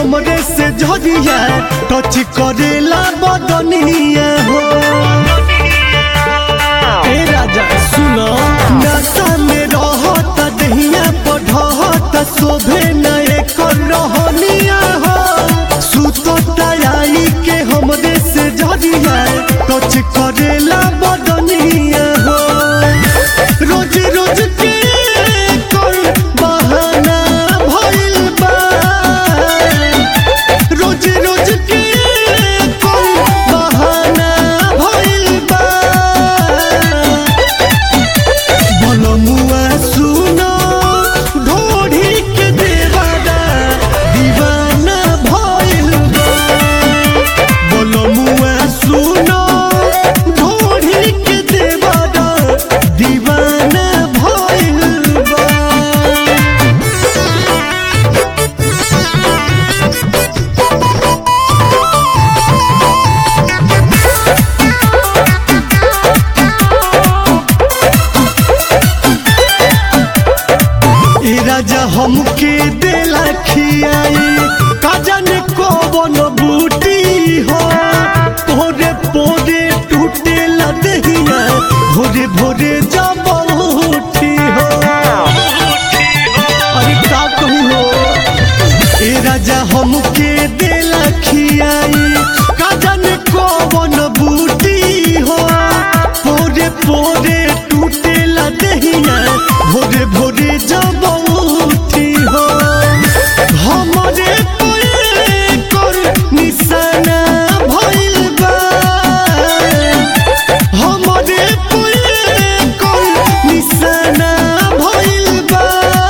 हमरे से झरिया टच करेला बदनिया हो ए राजा सुनो नशा में रहत दहिया पढ़त शोभे न एकर रहनिया हो सुतता आई के हमरे से झरिया टच करेला बदनिया हो रोज रोज के कोई बहाना भइल बा रोज रोज के कोई बहाना भइल बा बनमुआ सुनो ढोढ़ी के देवाना दीवाना भइल बा बनमुआ सुनो ढोढ़ी के देवाना दीवाना भइल बा ए राजा हमके देला खियाई काजन कौन बूटी हो पोरे पोरे टूटे लदहिया भोरे भोरे जब उठी हो अरे का कहू हो ए राजा हमके देला खियाई काजन कौन बूटी हो पोरे पोरे टूटे लदहिया भोरे भोरे जब उठी हो हमरे पे कर निशाना भइल बा हमरे पे कर निशाना भइल बा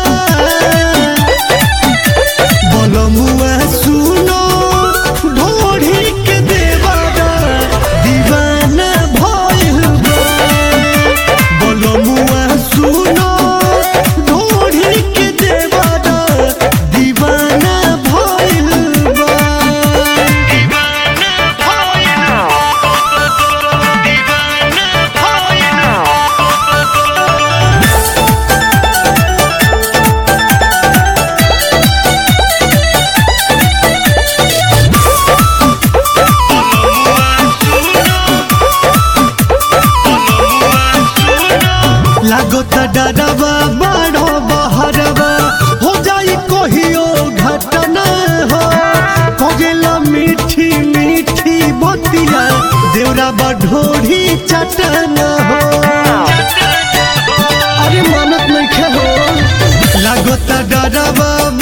बनमुआ सुनो ढोढ़ी के देवाना दीवाना भइल बा बनमुआ सुनो ढोढ़ी के देवाना दीवाना भइल बा लागता डरवा बड़ो बहरवा हो जाई कहियो घटना हो कगेला मीठी मीठी बतिया देवरा बढ़ोरी चटना हो अरे मानत नहीं हो लागता डरवा